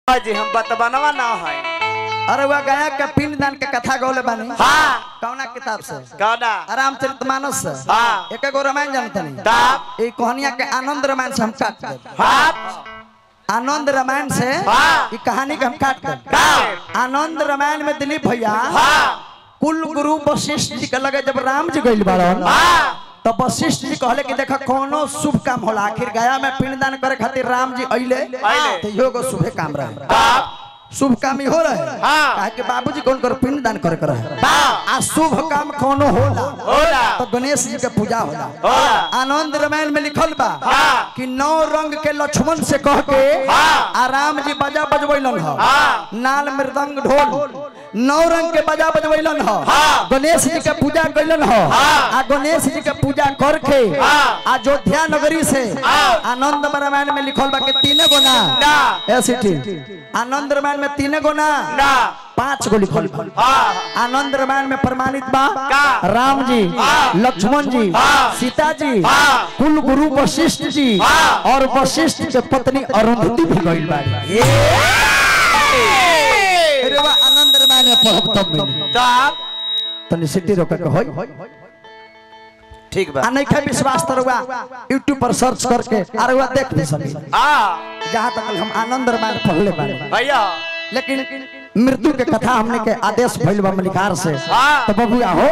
हाँ जी हम बतबनवा ना है अरे वह गया के पिंडदान के कथा गौले बानी हाँ कौना किताब से कौना रामचरितमानस से हाँ। एक एगो रामायण जानते नहीं तब ये कहानिया के आनंद रामायण से हम काट देब हाँ आनंद रामायण से हाँ। ये कहानी के हम काट देब का आनंद रामायण में दिलीप भैया हाँ कुल गुरु वशिष्ठ जी के लगे जब राम जी गइल बाड़न हाँ तो वशिष्ठ जी कहले कि देखा कोनो शुभ काम होला आखिर गया में पिंडदान करे खातिर राम जी अइले अइले। तो इहो एगो शुभ काम रहे तब शुभ काम ही हो रहे हाँ। काहे कि बाबूजी कौन कर पिंडदान करे करे हाँ आ शुभ काम कोनो होला होला तो गणेश जी के पूजा होला होला आनंद रामायण में लिखल बा हाँ। कि नौ रंग के लक्ष्मण से कह के हाँ। आ राम जी बजा बजवैलन ह हाँ। नाल मृदंग ढोल नौ रंग के बजा बजवैलन ह हाँ। गणेश जी के पूजा कैलन ह हाँ। आ गणेश जी के पूजा करके हाँ। अयोध्या नगरी से हाँ। आनंद रामायण में लिखल बा कि तीने गो ना ना ऐसी ठीक आनंद रामायण में तीने गो ना ना पांच गो लिखल बा हाँ आनंद रामायण में प्रमाणित बा का? राम जी हाँ। लक्ष्मण जी हाँ। सीता जी हाँ। कुल गुरु वशिष्ठ जी हाँ। और वशिष्ठ के पत्नी अरुंधति भी गइल बाड़ी अरे वाह आनंद रामायण में पढ़ब तब मिली तब तनी सिटी रोक के होई ठीक बा आ नहीं के विश्वास तरवा यूट्यूब पर सर्च करके अरे वाह देख भी सकी हाँ जहां तक हम आनंद रामायण पढ़ले बानी भैया लेकिन मृत्यु के कथा हमने के आदेश भइल बा मलिकार से हाँ। तो बबुआ हो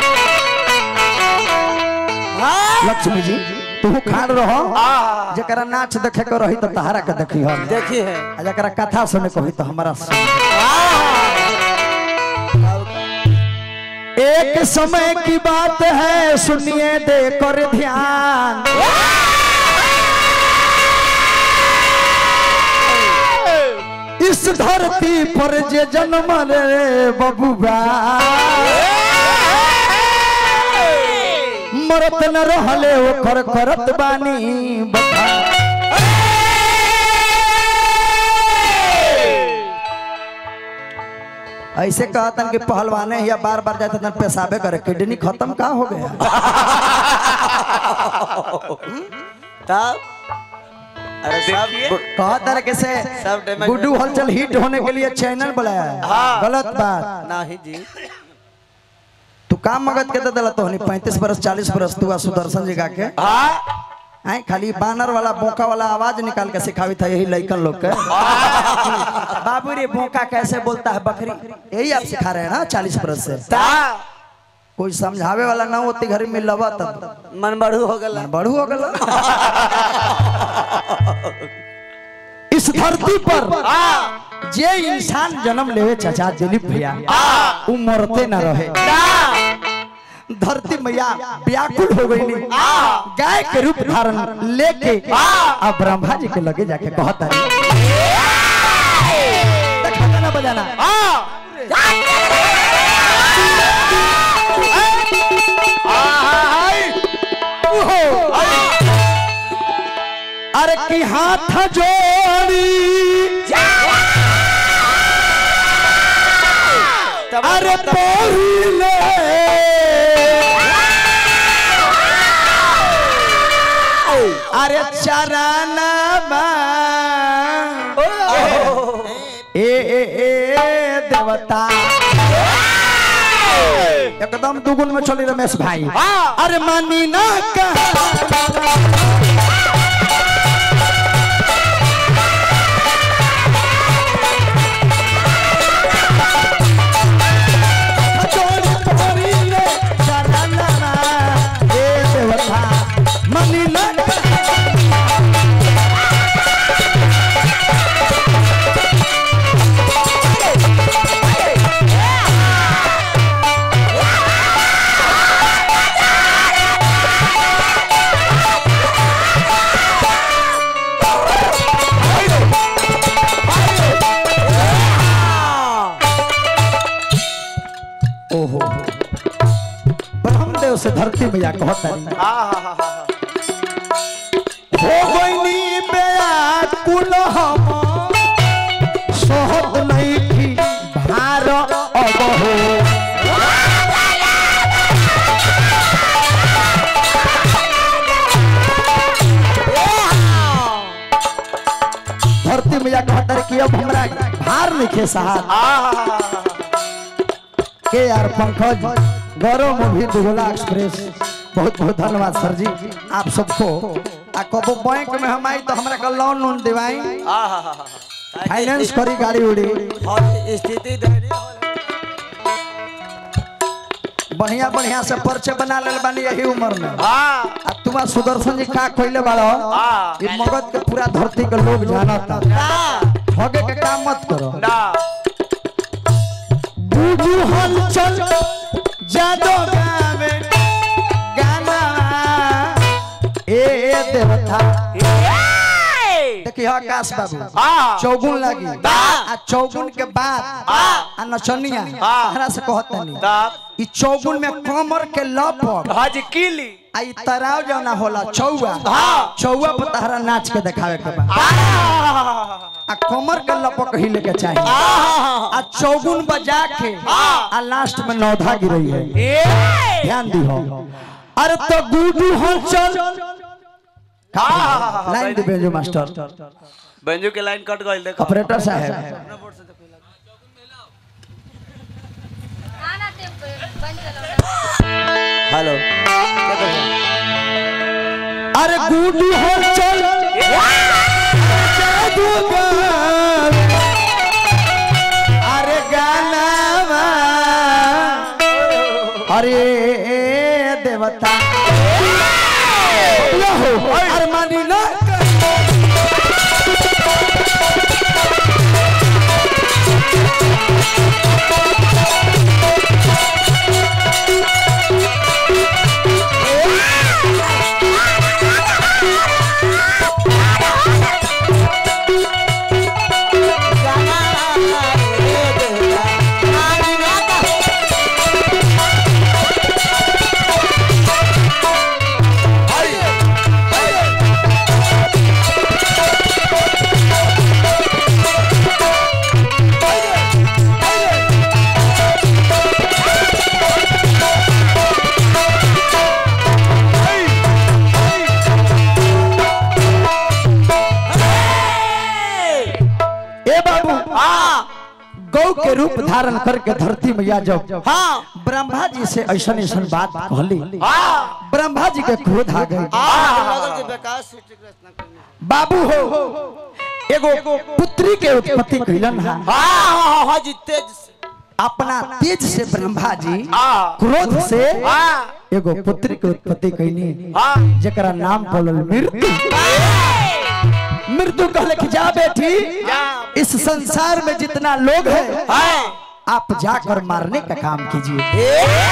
हाँ लक्ष्मी जी तू खान रहो हाँ जरा नाच देखे के रही तो तहारा के देखी हो देखिए है आ जरा कथा सुने को ही तो हमारा सुन। एक समय की बात है सुनिए दे कर ध्यान इस धरती पर जे जन्म रे बबुआ मरत न रहले ओकर करत बानी बता ऐसे कहतन कि पहलवाने या बार बार जाते तन पेशाबे करे किडनी खत्म का हो गया तब अरे सब कहतर के से सब damage गुड्डू हलचल हिट होने के लिए चैनल बनाया है हाँ। गलत बात नहीं जी तू काम मगत के दे दिला तो हनी पैंतीस बरस चालीस बरस तू आ सुदर्शन जी गा के हाँ आई खाली बानर वाला बोका वाला आवाज निकाल के सिखावी था यही लड़कन लोग के बाबू रे बोका कैसे बोलता है बकरी यही आप सिखा रहे हैं ना चालीस बरस से ता कोई समझावे वाला ना होती घर में लवा तब मन बढ़ू हो गला बढ़ू हो गला इस धरती पर हाँ जे इंसान जन्म लेवे चाचा दिलीप भैया हाँ उ मरते न रहे ना धरती मैया व्याकुल हो गई हाँ गाय के रूप धारण लेके हाँ। अब ब्रह्मा जी के लगे जाके कहता है देखा गाना बजाना हाँ अरे की हाथ जोड़ी अरे पहिले अरे चराना ए ए ए देवता एकदम दुगुन में चली रमेश भाई हाँ। अरे मानी ना कहा जोड़ी तोरी रे चराना ए देवता मानी ना ओहो ब्रह्मदेव से धरती मैया कहता रही हो गईनी व्याकुल हम सोहत नहीं थी भार अब हो धरती मैया कहता रही कि कि अब हमरा भार लिखे साहब के यार पंकज गौरव मूवी दुगला एक्सप्रेस बहुत बहुत धन्यवाद सर जी आप सबको आ कबो बैंक में हम आई तो हमरा का लोन लोन दिवाई फाइनेंस करी गाड़ी उड़ी स्थिति दयनीय हो बढ़िया बढ़िया से पर्चे बना लेल बानी यही उम्र में हाँ आ तुमा सुदर्शन जी का कइले बाड़ो हाँ। ये मगध के पूरा धरती के लोग जानता ना ठगे के काम मत करो ना बूझू हलचल जादो गावे गाना ए ए देवता देखिए आकाश बाबू हाँ चौगुन लगी बा। आ चौगुन के बाद हाँ। आ नचनिया हाँ। तहरा से कहतनी तब ई चौगुन में कमर के लपक हज किली आ ई तराव जौना होला चौवा हाँ। चौवा पर तहरा नाच के देखावे के बा आ कमर के लपक हिले के चाहिए आ चौगुन बजा के हाँ। आ लास्ट में नौधा गिरई है ए ध्यान दी हो अरे तो गुडू हलचल हाँ। लाइन दे बेंजो मास्टर बंजू के लाइन कट गई देखो ऑपरेटर साहब आना ते बंद चलो हेलो अरे गुडू हलचल जादूगर अरे गाना अरे देवता हो अरे मानी ना ए बाबू हाँ गौ के रूप धारण करके धरती मैया जब हाँ ब्रह्मा जी से ऐसा ऐसा बात कहली हाँ ब्रह्मा जी के क्रोध आ गए बाबू हो एगो पुत्री के उत्पत्ति कैलन है हाँ हाँ जीते अपना तेज से ब्रह्मा जी हाँ क्रोध से हाँ एगो पुत्री के उत्पत्ति कैनी हाँ जकरा नाम पड़ल मृत्यु मृत्यु कहले कि जा बेटी जा। इस संसार में जितना लोग है हाँ आप जाकर मारने का काम कीजिए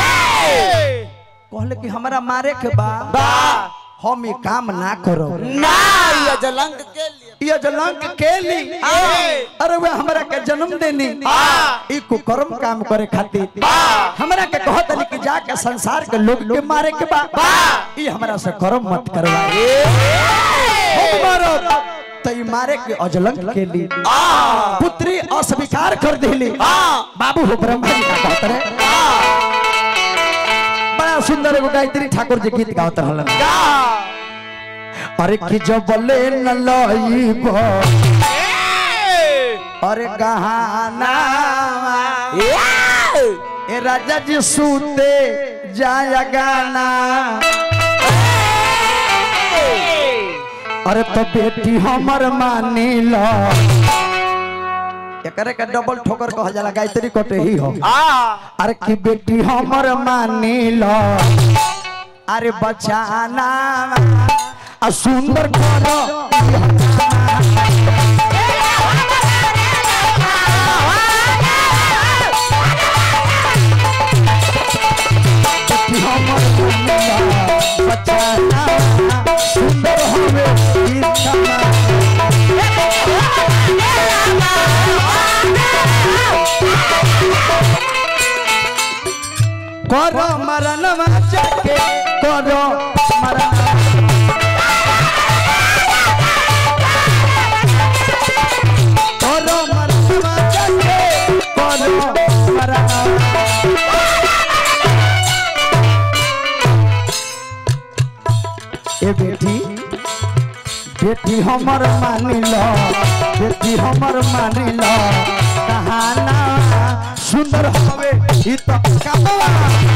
कहले कि हमरा मारे के बा बा हम ये काम ना करो ना ये जलंग के लिए ये जलंक के ली हाँ। अरे वे हमरा के जन्म देनी हाँ। ई कुकर्म काम करे खातिर हाँ। हमरा के कहत नहीं कि जाके संसार के लोग के मारे के बा हाँ। ई हमरा से कर्म मत करवाए हम मारो तो ई मारे के अजलंक के ली हाँ पुत्री अस्वीकार कर देली हाँ। बाबू हो ब्रह्मा जी का कहत रहे बड़ा सुंदर एगो गायत्री ठाकुर जी गीत गावत रहलन अरे कि जब ले न लईब अरे गहाना ए राजा जी सूते जाया गाना अरे तो बेटी हमर मानी लो एकरे के डबल ठोकर कहल जाला गायत्री कटे ही हो हाँ अरे कि बेटी हमर मानी लो अरे बचाना आ सुंदर करो बेटी हमर मानी लो बचाना सुंदर हवे इच्छा करो मरनवा जाके करो मरनवा करो मरनवा जाके करो मरनवा ए बेटी बेटी हमर मानी लो बेटी हमर मानी लो कहाना सुंदर हवे ई तो कमवा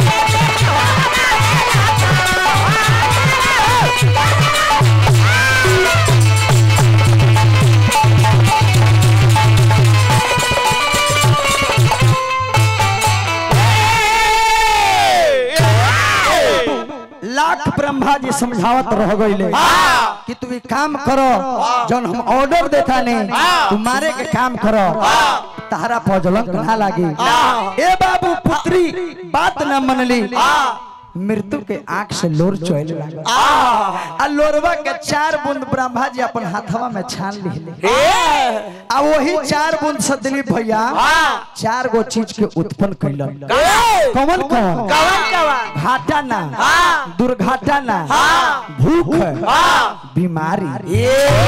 लाख ब्रह्मा जी समझावत रह गईले कि तू ई काम करो जौन हम ऑर्डर देता ने तू मारे के काम करो तारा पजलंक ना लागी ए बाबू पुत्री बात न मनली मृत्यु के आंख से लोर चोइल लागल आ लोरवा के चार बूंद ब्रह्मा जी अपन हाथवा में छान लिहले आ वही चार बूंद से दिलीप भैया चार गो चीज के उत्पन्न कैलन कौन कौन घाटा ना दुर्घाटा ना भूख बीमारी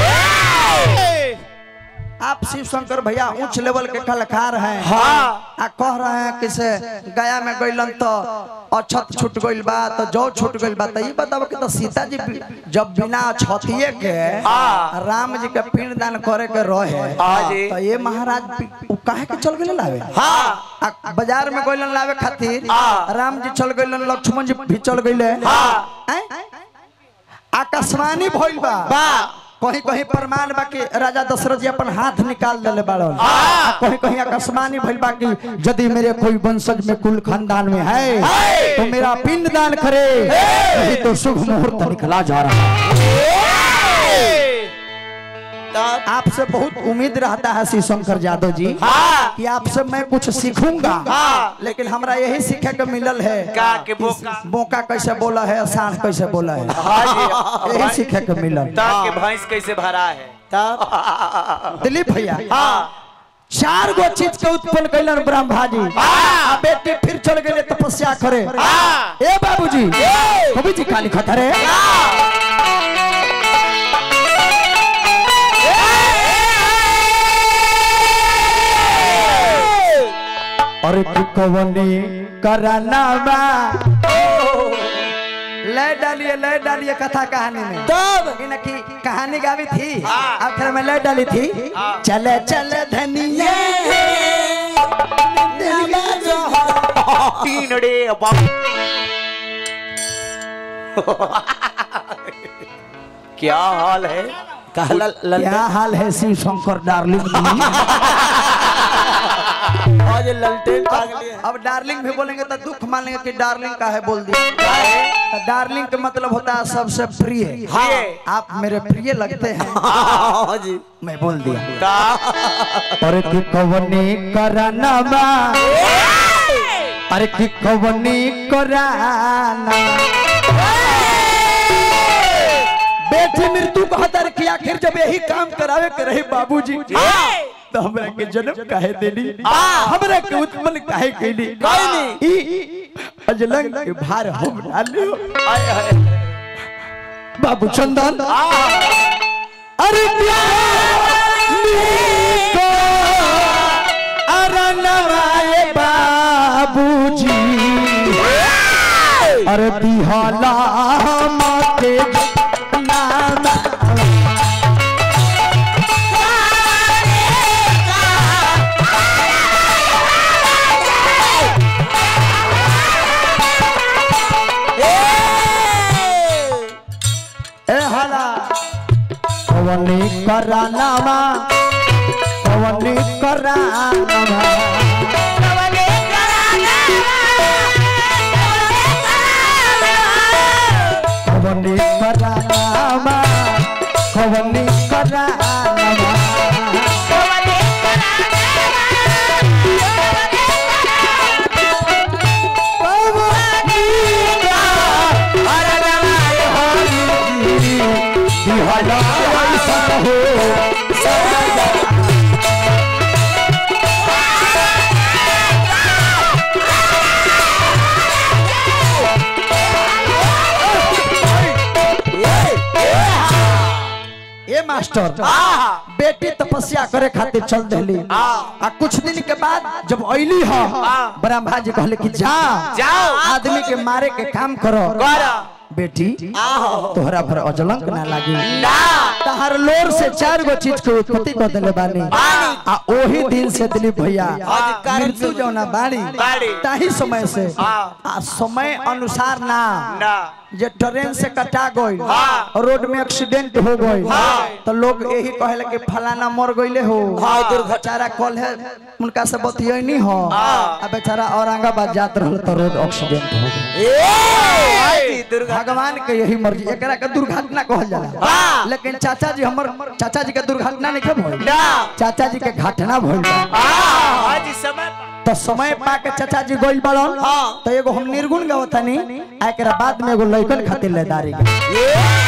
आप शिव शंकर भैया उच्च लेवल के कलाकार हैं हाँ। आ कह रहे हैं कि से गया में गइलन तो अछत छूट गइल बा तो जौ छूट गइल बा तो ये बताओ कि तो सीता जी भी- जब बिना अछतिए के राम जी के पिंड दान करे के रहे हाँ जी। तो ये महाराज भी- उ काहे के चल गइले लावे आ बाजार में गइलन लावे खातिर राम जी चल गइलन लक्ष्मण जी भी चल गइले हैं? आकाशवाणी भइल बा कहीं कहीं प्रमाण बा कि राजा दशरथ जी अपन हाथ निकाल देले बाड़न आ कहीं कहीं आकाशवाणी भइल बा कि यदि मेरे कोई वंशज में कुल खानदान में है तो मेरा पिंड दान करे नहीं तो शुभ मुहूर्त निकला जा रहा है आपसे बहुत उम्मीद रहता है श्री शंकर यादव जी कि आपसे मैं कुछ सीखूंगा लेकिन हमरा यही सीखे के मिलल है का के बोका बोका कैसे बोला है साढ़ कैसे बोला है हाँ जी यही सीखे के मिलल ताक के भैंस कैसे भरा है दिलीप भैया चार गो चीज के उत्पन्न कैलन ब्रह्मा जी आ बेटी फिर चल गए तपस्या करे ए बाबूजी कवि जी काली खतरे और कवनी कराना बा ले डालिए ले डालिए कथा कहानी में तब कि कहानी गावी थी आखिर में ले डाली थी चले चले धनिया तीन रे बाप क्या हाल है क्या हाल है शिव शंकर डार्लिंग आज ललटेन पागल अब डार्लिंग भी बोलेंगे तो दुख मानेंगे कि डार्लिंग का है बोल दिया तो डार्लिंग का मतलब होता है सबसे प्रिय हाँ। आप मेरे प्रिय लगते हैं हाँ जी मैं बोल दिया का अरे कि कवनी कराना बा अरे कि कवनी कराना बेटी मृत्यु कहता रे कि आखिर जब यही काम करावे के रहे बाबूजी तो हमरा के जन्म काहे देली हमरा के उत्पन्न काहे कैली ई अजलंग के भार हम डाले आए हाय बाबू चंदन अरे को अरनवाए बाबूजी अरे बिहाला मते नाम ए हाला कवनी करानामा कवनी करानामा कवनी करानामा कवनी करानामा बिहारा ऐसा हो सदा ए मास्टर बेटी तपस्या करे खातिर चल देली आ कुछ दिन के बाद जब अइली ह ब्रह्मा जी कहले कि जा जाओ। आदमी के मारे के काम करो करो। बेटी आहो तोहरा पर अजलंक ना लागी ना तहर लोर से चार गो चीज के उत्पत्ति कर देले बानी आ ओही दिन से दिलीप भैया आज कारण मृत्यु से- जौना बाड़ी बाड़ी। ताही समय से हाँ। आ समय अनुसार ना ना जे ट्रेन से कटा गई हाँ। रोड में एक्सीडेंट हो गई हाँ। तो लोग यही कहले कि फलाना मर गईले हो हाँ, दुर्घटना। बेचारा कल है उनका से बतियनी हो हाँ। आ बेचारा औरंगाबाद जात रहल तो रोड एक्सीडेंट हो गई ए दुर्गा भगवान के यही मर्जी एकरा के दुर्घटना कहल जाला हाँ। लेकिन चाचा जी हमर चाचा जी के दुर्घटना नहीं के भइल ना चाचा जी के घटना भइल बा आ आज समय तो समय पा के चाचा जी गइल बाड़न हाँ। तो एगो हम निर्गुण गावतानी आ एकरा बाद में एगो लइकन खातिर लेदारी के ए